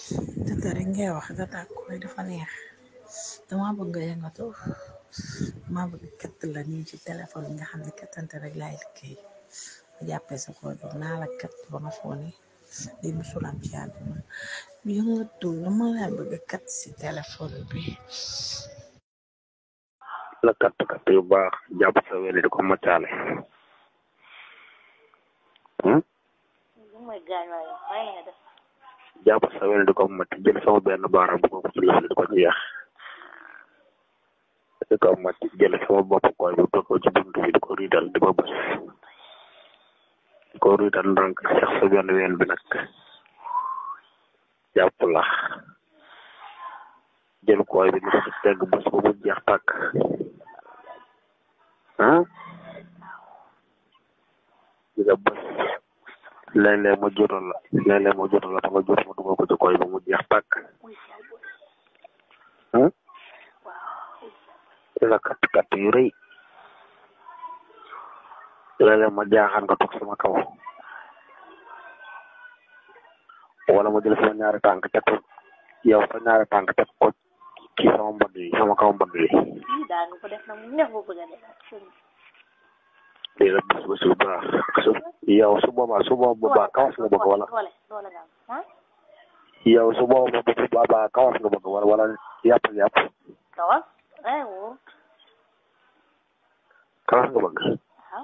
dëgg rek ngay wax data koy dafa neex dama bëgg nga yëngatu dama bëgg katt la nii ci téléphone bi nga xam ne kattante rek laay liggéey ma jàppee sa koy bi naa la katt ba nga foone li musul am ci àdduna yëngatu dama laa bëgg katt ci téléphone bi la katt katt yu baax jàpp sa weli di ko maccaale hmm? mooy gaañ waaye waaye nga def jàpp sa weli di ko macc jël sama benn baaraam bu ko ci lëf di ko jeex di ko macc jël sama bopp koy bi teg ko ci bunt bi di ko riidal di ko bës di ko riidal ndànk seex sa benn ween bi nag jàpp la jël koy bi di ko ci tegg bës ba mu jeex tàkk ah di nga bës léeg-léeg ma jotal la léeg-léeg ma jotal la ba nga jot ma dugal ko ci koy ba mu jeex tàkk ah la katt katt yu rëy léeg-léeg ma jaaxaan nga toog sama kaw wala ma jël sama ñaari tànk teg ko yow sa ñaari tànk teg ko ci sama mbagg yi sama kaw mbagg yi lii daa nga ko def nag mu neex bu bëgg a def lii la bés bés bu baax su yow su boobaa su boobaa kawas nga bëgg wala doole doole nga am ah yow su boobaa bu boobaa kawas nga bëgg wala wala yàpp yàpp kawas eh wóor kawas nga bëgg waaw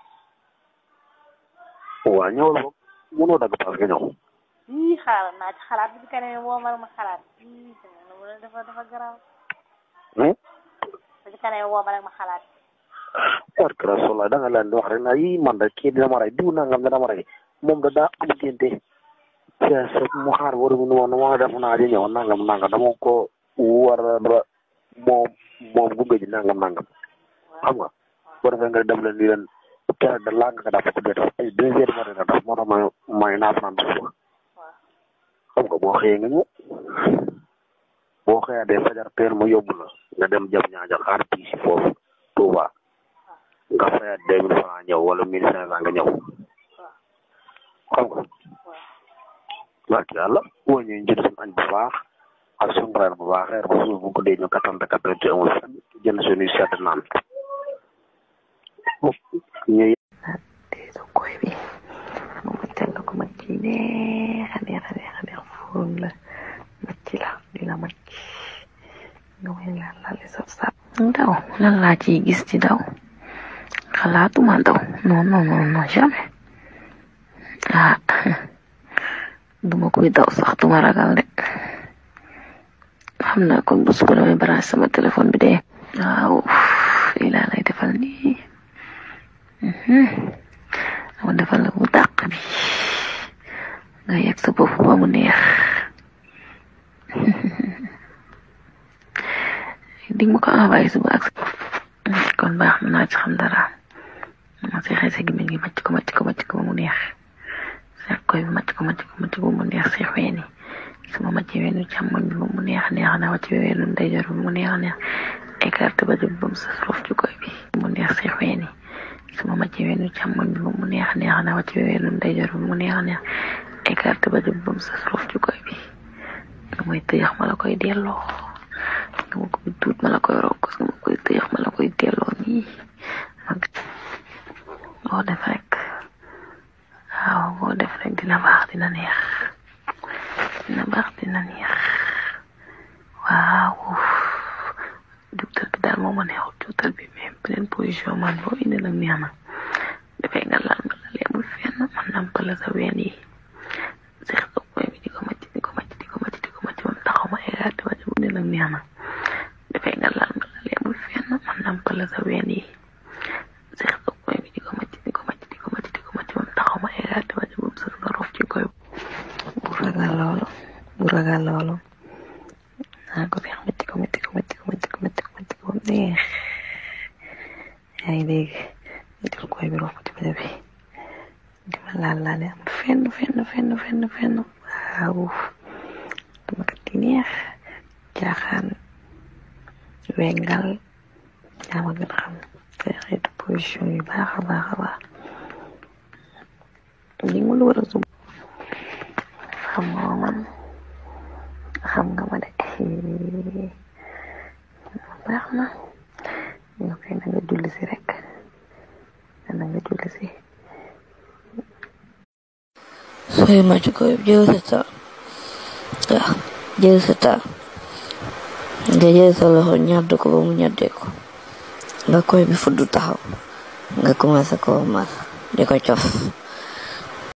waa ñëwal boog mënoo dagg paas nga ñëw lii xaaral naa ci xalaat bi kanam woo ma ma xalaat lii sama dafa dafa garaaw hmm ba ci kanam woo ma rek ma xalaat barke Rasulullah da nga leen di wax rek na yi man de kii dina ma rey diw nangam dina ma rey moom da daa am génte sa mu xaar waru mu woon ma def naa di ñëw nangam nangam dama ko war a moom moom gunge ji nangam nangam xam nga boo defee nga dem leen ni leen keroog da laa nga dafa ko dee def ay deux heures matin nga def moo tax may may naa fanaan suba xam nga boo xëyee nga ñëw boo xëyee de fajar teel ma yóbbu la nga dem jëm ñaajal xaar bii si foofu Touba nga fayaat deux mille francs ñëw wala mille cinq cent nga ñëw xam nga barke yàlla boo ñëwee jënd suñu añ bu baax ak suñu reer bu baax reer ba suuf bu ko dee ñu kattante kattante amul fenn jënd suñuy sedd naan ñu teesu koy bi mu maccal la ko macc yi neex a neex a neex a neex fóon la macc la di la macc nga may laal laal saf saf daw lan laa ciy gis ci daw xalaatuma daw non non non non jamais ah duma koy daw sax duma ragal de xam naa kon bu suba damay branché sama téléphone bi de waaw lii laa lay defal nii dama defal la bu dàq bi nga yegg sa bopp ba mu neex di ma ko envoyé suba ak kon baax na naa ci xam dara ma si xëy sa gémmiñ gi macc ko macc ko macc ko ba mu neex seex koy bi macc ko macc ko macc ko ba mu neex seex weeni sama macc weenu càmmoñ bi ba mu neex neex na wàcc weenu ndeyjoor bi ba mu neex neex écarté ba jub ba mu sa suuf ci koy bi mu neex seex weeni sama macc weenu càmmoñ bi ba mu neex neex na wàcc weenu ndeyjoor bi ba mu neex neex écarté ba jub ba mu sa suuf ci koy bi nga may tëyax ma la koy delloo nga ma koy tuut ma la koy rokkos nga ma koy tëyax ma la koy delloo nii boo def rek waaw boo def rek dina baax dina neex dina baax dina neex waaw juutal bi daal moo ma neexul juutal bi mais beneen position man boo indi nag neex na dafay nga laal nga la leemul fenn man nampal la sa ween yi seex sa koy bi di ko macc di ko macc di ko macc di ko macc ba mu taxaw ma égaate ba bu ne nag neex na dafay nga laal nga la leemul fenn man nampal la sa ween yi seex sa koy bi di ko macc di ko macc di ko macc di ko macc ba mu taxaw ma égaate ba bu sës nga rof ci koy bu ragal loolu bu ragal loolu naa ko feex macc ko macc ko macc ko macc ko macc ko macc ko ba mu neex yaa ngi dégg jël koy bi rof ko ci bële bi dima laal laale am fenn fenn fenn fenn fenn waaw dama kat di neex jaaxaan wengal yaa ma gën a xam te xeetu position yu baax a baax a baax li mu lu war a sub xam nga man baax na yow kay na nga julli si rek na nga julli si sooy màcc koy jël sa temps waaw jël sa temps nga jël sa loxo ñàdd ko ba mu ñàddee ko nga koy bi fudd taxaw nga commencé ko mas di ko cof